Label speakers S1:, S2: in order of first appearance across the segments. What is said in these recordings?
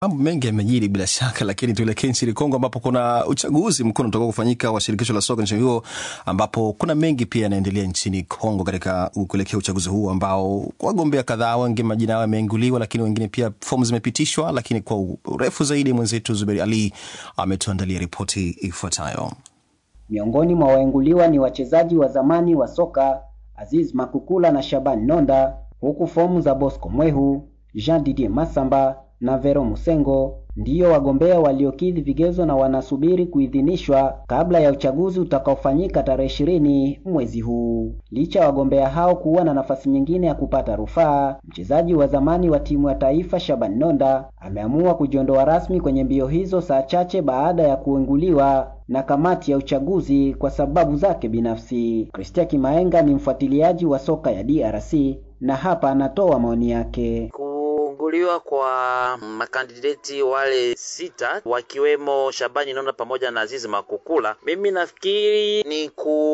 S1: Mambo mengi yamejiri bila shaka, lakini tuelekee nchini Kongo ambapo kuna uchaguzi mkuu unatoka kufanyika wa shirikisho la soka nchini huo, ambapo kuna mengi pia yanaendelea nchini Kongo katika kuelekea uchaguzi huu ambao wagombea kadhaa, wengi majina yao yameinguliwa, lakini wengine pia fomu zimepitishwa. Lakini kwa urefu zaidi, mwenzetu Zuberi Ali ametuandalia ripoti ifuatayo.
S2: Miongoni mwa waenguliwa ni wachezaji wa zamani wa soka Aziz Makukula na Shaban Nonda, huku fomu za Bosco Mwehu, Jean Didier Masamba na Vero Musengo ndiyo wagombea waliokidhi vigezo na wanasubiri kuidhinishwa kabla ya uchaguzi utakaofanyika tarehe ishirini mwezi huu. Licha ya wagombea hao kuwa na nafasi nyingine ya kupata rufaa, mchezaji wa zamani wa timu ya taifa Shaban Nonda ameamua kujiondoa rasmi kwenye mbio hizo saa chache baada ya kuenguliwa na kamati ya uchaguzi kwa sababu zake binafsi. Christian Kimaenga ni mfuatiliaji wa soka ya DRC na hapa anatoa maoni yake.
S3: Kuunguliwa kwa makandideti wale sita wakiwemo Shabani Nonda pamoja na Azizi Makukula, mimi nafikiri ni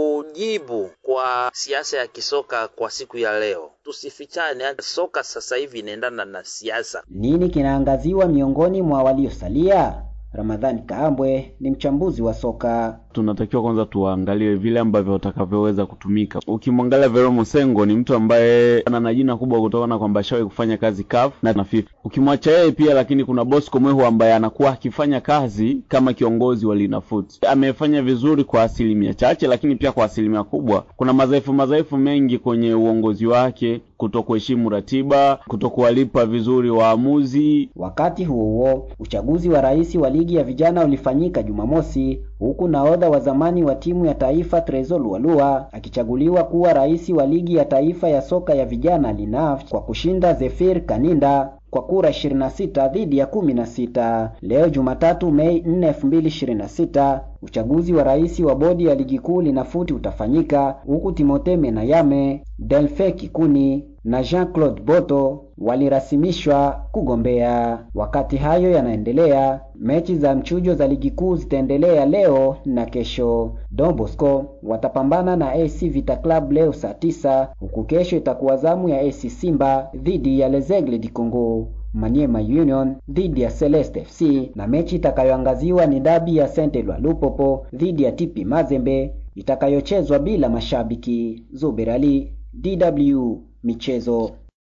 S3: kujibu kwa siasa ya kisoka kwa siku ya leo. Tusifichane, soka sasa hivi inaendana na siasa.
S2: Nini kinaangaziwa miongoni mwa waliosalia? Ramadhani Kaambwe ni mchambuzi wa soka.
S4: Tunatakiwa kwanza tuangalie vile ambavyo watakavyoweza kutumika. Ukimwangalia Vero Musengo ni mtu ambaye ana jina kubwa kutokana kwamba ashawahi kufanya kazi CAF na na FIFA. Ukimwacha yeye pia, lakini kuna Bosco Mwehu ambaye anakuwa akifanya kazi kama kiongozi wa Linafoot. Amefanya vizuri kwa asilimia chache, lakini pia kwa asilimia kubwa kuna madhaifu madhaifu mengi kwenye uongozi wake, kutokuheshimu ratiba, kutokuwalipa vizuri waamuzi.
S2: Wakati huo huo, uchaguzi wa rais wa ligi ya vijana ulifanyika Jumamosi, huku nahodha wa zamani wa timu ya taifa Trezor Lualua akichaguliwa kuwa rais wa ligi ya taifa ya soka ya vijana Linaf kwa kushinda Zefir Kaninda kwa kura 26 dhidi ya 16. Leo Jumatatu Mei 4, 2026, uchaguzi wa rais wa bodi ya ligi kuu Linafuti utafanyika huku Timothée Menayame, Delphin Kikuni na Jean-Claude Boto walirasimishwa kugombea. Wakati hayo yanaendelea, mechi za mchujo za ligi kuu zitaendelea leo na kesho. Don Bosco watapambana na AC Vita Club leo saa tisa, huku kesho itakuwa zamu ya AC Simba dhidi ya Les Aigles du Congo. Maniema Union dhidi ya Celeste FC na mechi itakayoangaziwa ni dabi ya Saint Eloi Lupopo dhidi ya TP Mazembe itakayochezwa bila mashabiki. Zuber Ali, DW Michezo.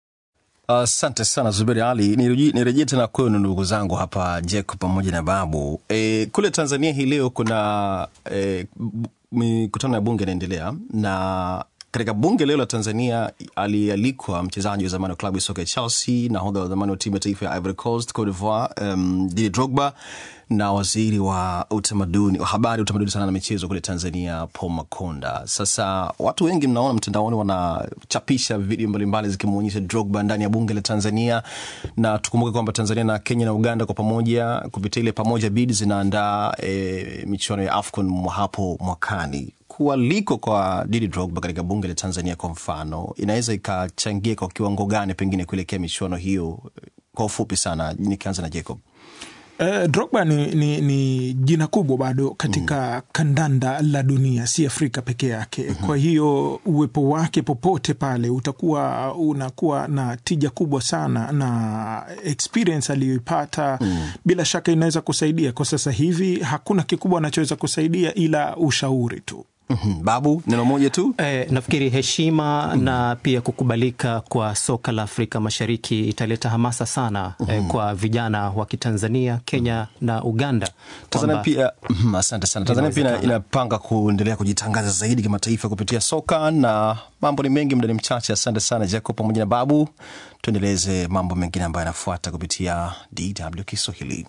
S1: Asante uh, sana Zuberi Ali. Nirejee tena kwenu ndugu zangu hapa Jacob pamoja na Babu. E, kule Tanzania hii leo kuna e, mikutano ya bunge inaendelea na katika bunge leo la Tanzania alialikwa mchezaji wa zamani wa klabu ya soka ya Chelsea, nahodha wa zamani wa timu ya taifa ya Ivory Coast, Cote d'Ivoire, um, Didier Drogba na waziri wa utamaduni wa habari, utamaduni sana na michezo kule Tanzania, Paul Makonda. Sasa watu wengi mnaona mtandaoni wanachapisha video mbalimbali zikimwonyesha Drogba ndani ya bunge la Tanzania, na tukumbuke kwamba Tanzania na Kenya na Uganda kwa pamoja kupitia ile pamoja bid zinaandaa e, michuano ya AFCON hapo mwakani kualiko kwa Didi Drogba katika bunge la Tanzania kwa mfano, inaweza ikachangia kwa kiwango gani pengine kuelekea michuano hiyo? Kwa ufupi sana, nikianza na Jacob.
S5: Uh, Drogba ni, ni, ni jina kubwa bado katika mm. kandanda la dunia, si Afrika peke yake mm -hmm. Kwa hiyo uwepo wake popote pale utakuwa unakuwa na tija kubwa sana na experience aliyoipata mm. bila shaka inaweza kusaidia. Kwa sasa hivi hakuna kikubwa anachoweza kusaidia ila ushauri tu.
S1: Mm -hmm. Babu, neno moja tu
S6: eh, nafikiri heshima mm -hmm. na pia kukubalika kwa soka la Afrika Mashariki italeta hamasa sana mm -hmm. eh, kwa vijana wa Kitanzania, Kenya mm -hmm. na Uganda.
S1: Tanzania pia mm, asante sana. Tanzania pia inapanga kuendelea kujitangaza zaidi kimataifa kupitia soka na mambo ni mengi, muda ni mchache. Asante sana Jacob pamoja na Babu, tuendeleze mambo mengine ambayo yanafuata kupitia DW Kiswahili.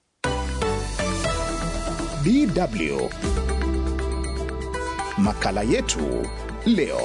S7: DW Makala yetu leo.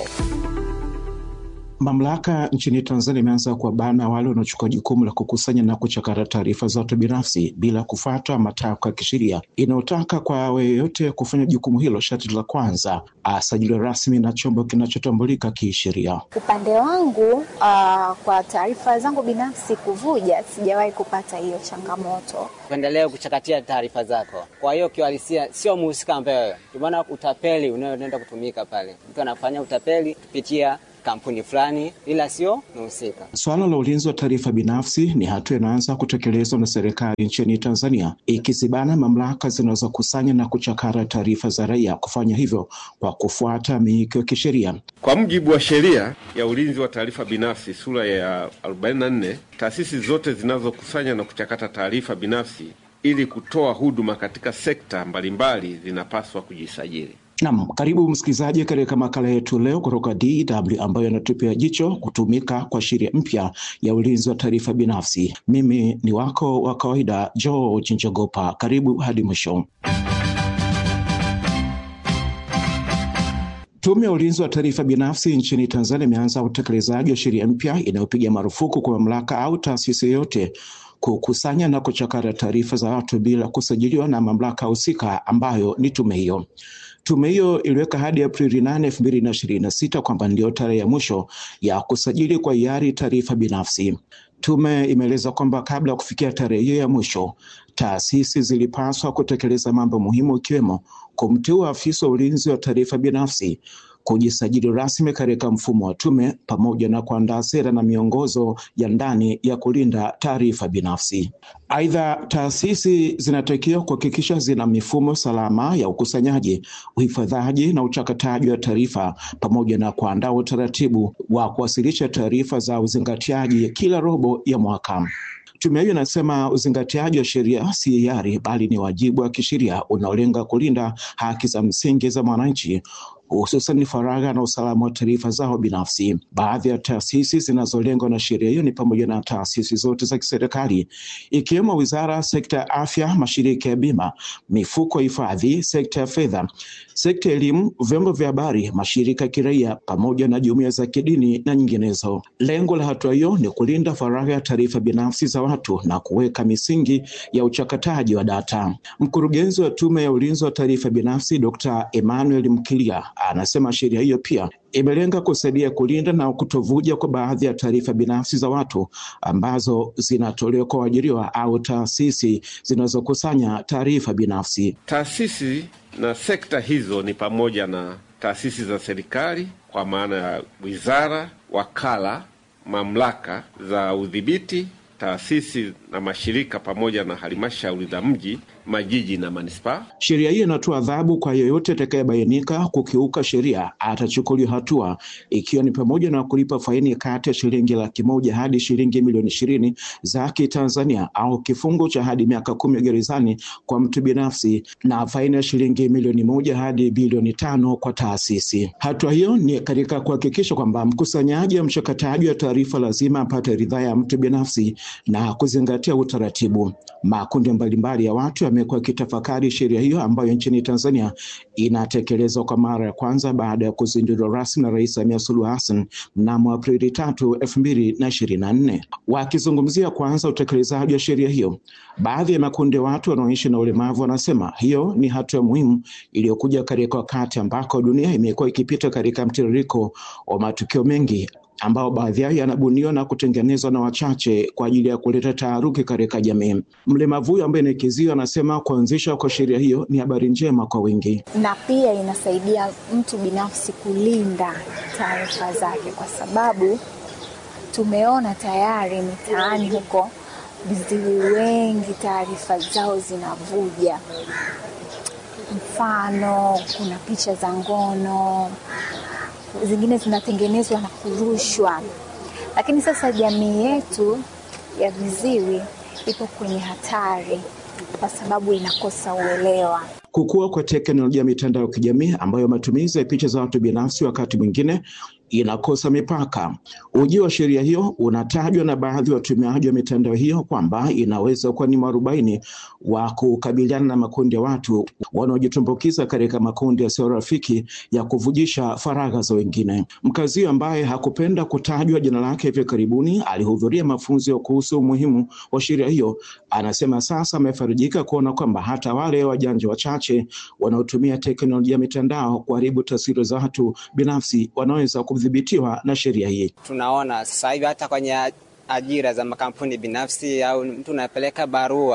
S8: Mamlaka nchini Tanzania imeanza kuwabana wale wanaochukua jukumu la kukusanya na kuchakata taarifa za watu binafsi bila kufuata matakwa ya kisheria inayotaka kwa yeyote kufanya jukumu hilo, sharti la kwanza asajiliwe rasmi na chombo kinachotambulika kisheria.
S9: Upande wangu, uh, kwa taarifa zangu binafsi kuvuja, sijawahi kupata hiyo changamoto.
S10: Uendelee kuchakatia taarifa zako, kwa hiyo kiuhalisia sio muhusika ambaye, ndio maana utapeli unaoenda kutumika pale, mtu anafanya utapeli kupitia kampuni fulani, ila sio mhusika.
S8: Suala la ulinzi wa taarifa binafsi ni hatua inaanza kutekelezwa na serikali nchini Tanzania, ikizibana mamlaka zinazokusanya na kuchakara taarifa za raia kufanya hivyo kwa kufuata miiko ya kisheria.
S11: Kwa mujibu wa sheria ya ulinzi wa taarifa binafsi sura ya 44, taasisi zote zinazokusanya na kuchakata taarifa binafsi ili kutoa huduma katika sekta mbalimbali zinapaswa kujisajili.
S8: Naam, karibu msikilizaji katika makala yetu leo kutoka DW ambayo yanatupia jicho kutumika kwa sheria mpya ya ulinzi wa taarifa binafsi. Mimi ni wako wa kawaida George Njogopa, karibu hadi mwisho. Tume ya ulinzi wa taarifa binafsi nchini Tanzania imeanza utekelezaji wa sheria mpya inayopiga marufuku kwa mamlaka au taasisi yoyote kukusanya na kuchakata taarifa za watu bila kusajiliwa na mamlaka husika ambayo ni tume hiyo. Tume hiyo iliweka hadi Aprili nane elfu mbili na ishirini na sita kwamba ndio tarehe ya mwisho ya kusajili kwa hiari taarifa binafsi. Tume imeeleza kwamba kabla ya kufikia tarehe hiyo ya mwisho, taasisi zilipaswa kutekeleza mambo muhimu ikiwemo kumteua afisa wa ulinzi wa taarifa binafsi, kujisajili rasmi katika mfumo wa tume pamoja na kuandaa sera na miongozo ya ndani ya kulinda taarifa binafsi. Aidha, taasisi zinatakiwa kuhakikisha zina mifumo salama ya ukusanyaji, uhifadhaji na uchakataji wa taarifa pamoja na kuandaa utaratibu wa kuwasilisha taarifa za uzingatiaji kila robo ya mwaka. Tume hiyo inasema uzingatiaji wa sheria si hiari, bali ni wajibu wa kisheria unaolenga kulinda haki za msingi za mwananchi hususan faragha na usalama wa taarifa zao binafsi. Baadhi ya taasisi zinazolengwa na sheria hiyo ni pamoja na taasisi zote za kiserikali ikiwemo wizara, sekta ya afya, mashirika ya bima, mifuko ya hifadhi, sekta ya fedha, sekta ya elimu, vyombo vya habari, mashirika ya kiraia pamoja na jumuiya za kidini na nyinginezo. Lengo la hatua hiyo ni kulinda faragha ya taarifa binafsi za watu na kuweka misingi ya uchakataji wa data. Mkurugenzi wa Tume ya Ulinzi wa Taarifa Binafsi Dr. Emmanuel Mkilia anasema sheria hiyo pia imelenga kusaidia kulinda na kutovuja kwa baadhi ya taarifa binafsi za watu ambazo zinatolewa kwa waajiriwa au taasisi zinazokusanya taarifa binafsi.
S11: Taasisi na sekta hizo ni pamoja na taasisi za serikali kwa maana ya wizara, wakala, mamlaka za udhibiti, taasisi na mashirika pamoja na halmashauri za mji, majiji na manispaa.
S8: Sheria hii inatoa adhabu kwa yeyote atakayebainika kukiuka sheria, atachukuliwa hatua, ikiwa ni pamoja na kulipa faini kati ya shilingi laki moja hadi shilingi milioni ishirini za Kitanzania au kifungo cha hadi miaka kumi gerezani kwa mtu binafsi na faini ya shilingi milioni moja hadi bilioni tano kwa taasisi. Hatua hiyo ni katika kuhakikisha kwamba mkusanyaji wa mchakataji wa taarifa lazima apate ridhaa ya mtu binafsi na kuzingatia utaratibu. Makundi mbalimbali ya watu yamekuwa yakitafakari sheria hiyo ambayo nchini Tanzania inatekelezwa kwa mara ya kwanza baada ya kuzinduliwa rasmi na Rais Samia Suluhu Hassan mnamo Aprili tatu elfu mbili na ishirini na nne. Wakizungumzia kwanza utekelezaji wa sheria hiyo, baadhi ya makundi ya watu wanaoishi na ulemavu wanasema hiyo ni hatua muhimu iliyokuja katika wakati ambako dunia imekuwa ikipita katika mtiririko wa matukio mengi ambao baadhi yao yanabuniwa na kutengenezwa na wachache kwa ajili ya kuleta taharuki katika jamii. Mlemavu huyo ambaye ni kiziwi anasema kuanzishwa kwa sheria hiyo ni habari njema kwa wengi,
S9: na pia inasaidia mtu binafsi kulinda taarifa zake, kwa sababu tumeona tayari mitaani huko viziwi wengi taarifa zao zinavuja. Mfano, kuna picha za ngono zingine zinatengenezwa na kurushwa, lakini sasa jamii yetu ya viziwi ipo kwenye hatari kwa sababu inakosa uelewa.
S8: Kukua kwa teknolojia ya mitandao ya kijamii ambayo matumizi ya picha za watu binafsi wakati mwingine inakosa mipaka. Ujio wa sheria hiyo unatajwa na baadhi ya watumiaji wa mitandao hiyo kwamba inaweza kuwa ni mwarobaini wa kukabiliana na makundi ya watu wanaojitumbukiza katika makundi yasiyo rafiki ya kuvujisha faragha za wengine. Mkazi ambaye hakupenda kutajwa jina lake hivi karibuni alihudhuria mafunzo kuhusu umuhimu wa sheria hiyo, anasema sasa amefarijika kuona kwamba hata wale wajanja wachache wanaotumia teknolojia ya mitandao kuharibu taswira za watu binafsi wanaweza kudhibitiwa na sheria hii.
S10: Tunaona sasa hivi hata kwenye ajira za makampuni binafsi au mtu unapeleka barua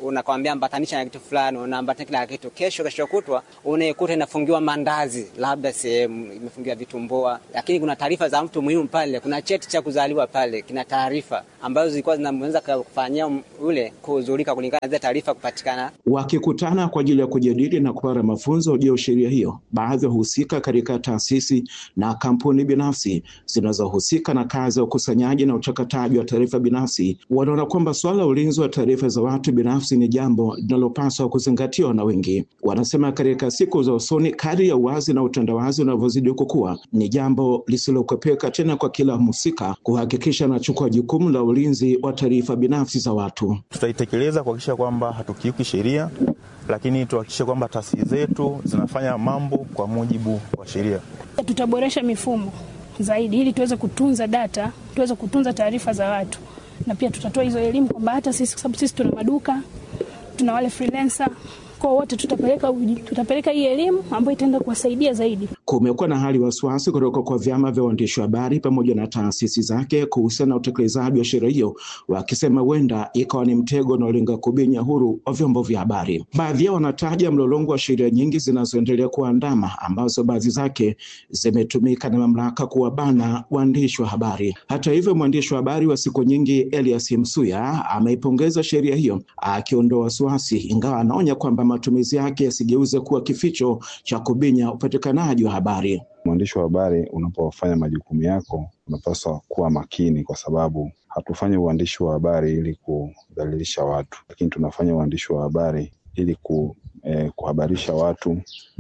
S10: unakwambia ambatanisha na kitu fulani, unaambatanisha na kitu, kesho kesho kutwa unaikuta inafungiwa mandazi, labda sehemu imefungiwa vitumbua, lakini kuna taarifa za mtu muhimu pale, kuna cheti cha kuzaliwa pale, kina taarifa ambazo zilikuwa zinaweza kufanyia ule kuhuzurika kulingana na zile taarifa kupatikana.
S8: Wakikutana kwa ajili ya kujadili na kupata mafunzo juu ya sheria hiyo, baadhi ya wahusika katika taasisi na kampuni binafsi zinazohusika na kazi ya ukusanyaji na uchakataji wa taarifa binafsi wanaona kwamba suala la ulinzi wa taarifa za watu binafsi ni jambo linalopaswa kuzingatiwa na wengi. Wanasema katika siku za usoni, kadri ya uwazi na utandawazi unavyozidi kukua, ni jambo lisilokwepeka tena kwa kila mhusika kuhakikisha anachukua jukumu la ulinzi wa taarifa binafsi za watu.
S12: Tutaitekeleza kuhakikisha kwamba hatukiuki sheria, lakini tuhakikishe kwamba taasisi zetu zinafanya mambo kwa mujibu wa sheria.
S13: Tutaboresha mifumo zaidi ili tuweze kutunza data, tuweze kutunza taarifa za watu, na pia tutatoa hizo elimu kwamba hata sisi, kwa sababu sisi tuna maduka, tuna wale freelancer kwa wote tutapeleka, tutapeleka hii elimu ambayo itaenda kuwasaidia zaidi.
S8: Kumekuwa na hali wasiwasi kutoka kwa vyama vya waandishi wa habari pamoja na taasisi zake kuhusiana na utekelezaji wa sheria hiyo, wakisema huenda ikawa ni mtego unaolenga kubinya huru wa vyombo vya habari. Baadhi yao wanataja mlolongo wa sheria nyingi zinazoendelea kuandama, ambazo baadhi zake zimetumika na mamlaka kuwabana waandishi wa habari. Hata hivyo, mwandishi wa habari wa siku nyingi Elias Msuya ameipongeza sheria hiyo, akiondoa wasiwasi, ingawa anaonya kwamba matumizi yake yasigeuze kuwa kificho cha kubinya upatikanaji wa habari.
S14: Mwandishi wa habari, unapofanya majukumu yako, unapaswa kuwa makini, kwa sababu hatufanyi uandishi wa habari ili kudhalilisha watu, lakini tunafanya uandishi wa habari ili ku, eh, kuhabarisha watu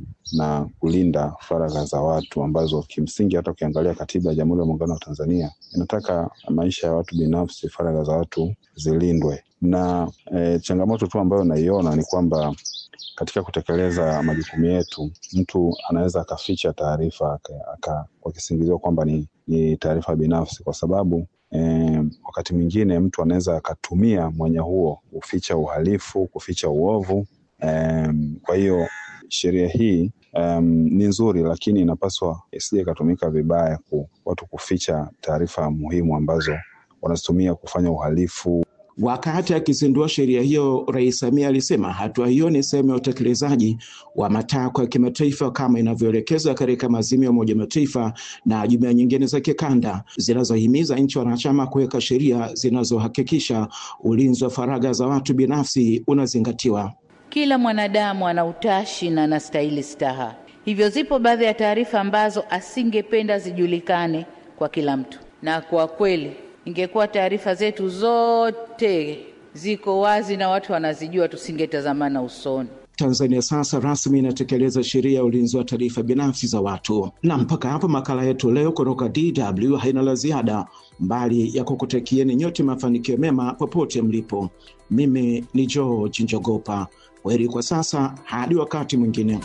S14: na kulinda faragha za watu ambazo kimsingi hata ukiangalia katiba ya Jamhuri ya Muungano wa Tanzania inataka maisha ya watu binafsi, faragha za watu zilindwe. Na eh, changamoto tu ambayo naiona ni kwamba katika kutekeleza majukumu yetu, mtu anaweza akaficha taarifa kwa kisingizio kwamba ni, ni taarifa binafsi, kwa sababu eh, wakati mwingine mtu anaweza akatumia mwanya huo kuficha uhalifu, kuficha uovu. Eh, kwa hiyo sheria hii um, ni nzuri, lakini inapaswa isije ikatumika vibaya ku watu kuficha taarifa muhimu ambazo wanazitumia kufanya uhalifu.
S8: Wakati akizindua sheria hiyo, Rais Samia alisema hatua hiyo ni sehemu ya utekelezaji wa matakwa ya kimataifa kama inavyoelekezwa katika maazimio ya Umoja Mataifa na jumuiya nyingine za kikanda zinazohimiza nchi wanachama kuweka sheria zinazohakikisha ulinzi wa faragha za watu binafsi unazingatiwa.
S15: Kila mwanadamu ana utashi na anastahili staha, hivyo zipo baadhi ya taarifa ambazo asingependa zijulikane kwa kila mtu, na kwa kweli ingekuwa taarifa zetu zote ziko wazi na watu wanazijua, tusingetazamana usoni.
S8: Tanzania sasa rasmi inatekeleza sheria ya ulinzi wa taarifa binafsi za watu. Na mpaka hapo makala yetu leo kutoka DW haina la ziada, mbali ya kukutakieni nyote mafanikio mema popote mlipo. Mimi ni George Njogopa, kwaheri kwa sasa, hadi wakati mwingine.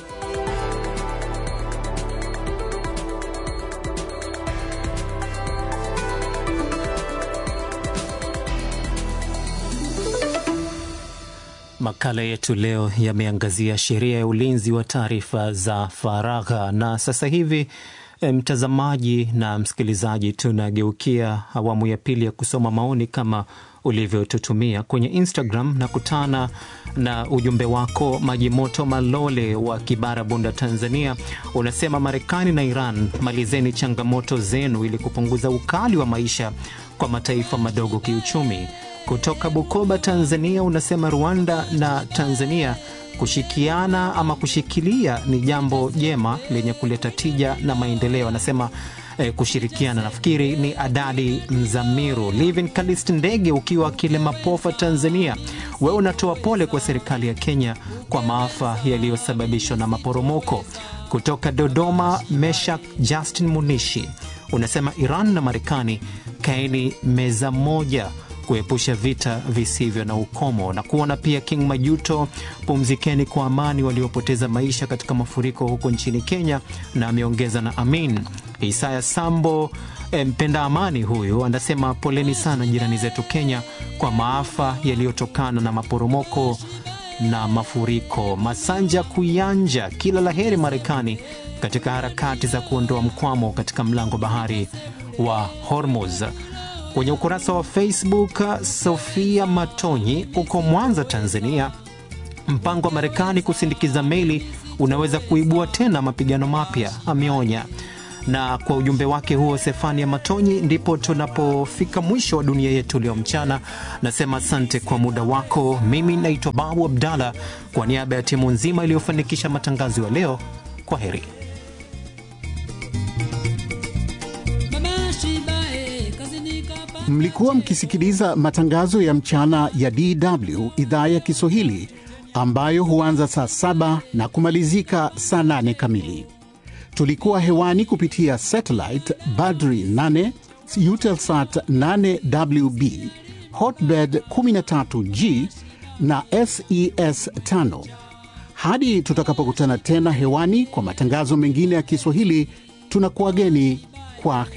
S6: Makala yetu leo yameangazia sheria ya ulinzi wa taarifa za faragha, na sasa hivi mtazamaji na msikilizaji, tunageukia awamu ya pili ya kusoma maoni kama ulivyotutumia kwenye Instagram na kutana na ujumbe wako Majimoto Malole wa Kibara, Bunda, Tanzania. Unasema Marekani na Iran, malizeni changamoto zenu ili kupunguza ukali wa maisha kwa mataifa madogo kiuchumi. Kutoka Bukoba, Tanzania, unasema Rwanda na Tanzania kushikiana ama kushikilia ni jambo jema lenye kuleta tija na maendeleo. Anasema eh, kushirikiana. Nafikiri ni Adadi Mzamiru. Livin Kalist Ndege ukiwa Kilemapofa, Tanzania, wewe unatoa pole kwa serikali ya Kenya kwa maafa yaliyosababishwa na maporomoko. Kutoka Dodoma, Meshak Justin Munishi unasema Iran na Marekani kaeni meza moja kuepusha vita visivyo na ukomo na kuona pia King Majuto, pumzikeni kwa amani waliopoteza maisha katika mafuriko huko nchini Kenya, na ameongeza na amin. Isaya Sambo mpenda amani huyu anasema poleni sana jirani zetu Kenya kwa maafa yaliyotokana na maporomoko na mafuriko. Masanja Kuyanja, kila la heri Marekani katika harakati za kuondoa mkwamo katika mlango bahari wa Hormuz. Kwenye ukurasa wa Facebook, Sofia Matonyi uko Mwanza, Tanzania, mpango wa Marekani kusindikiza meli unaweza kuibua tena mapigano mapya, ameonya. Na kwa ujumbe wake huo Sefania Matonyi, ndipo tunapofika mwisho wa dunia yetu leo mchana. Nasema asante kwa muda wako. Mimi naitwa Babu Abdalla, kwa niaba ya timu nzima iliyofanikisha matangazo ya leo, kwa heri.
S16: Mlikuwa mkisikiliza matangazo ya mchana ya DW idhaa ya Kiswahili ambayo huanza saa saba na kumalizika saa nane kamili. Tulikuwa hewani kupitia satellite Badri 8 Eutelsat 8WB Hotbird 13G na SES 5. Hadi tutakapokutana tena hewani kwa matangazo mengine ya Kiswahili, tunakuwageni kwa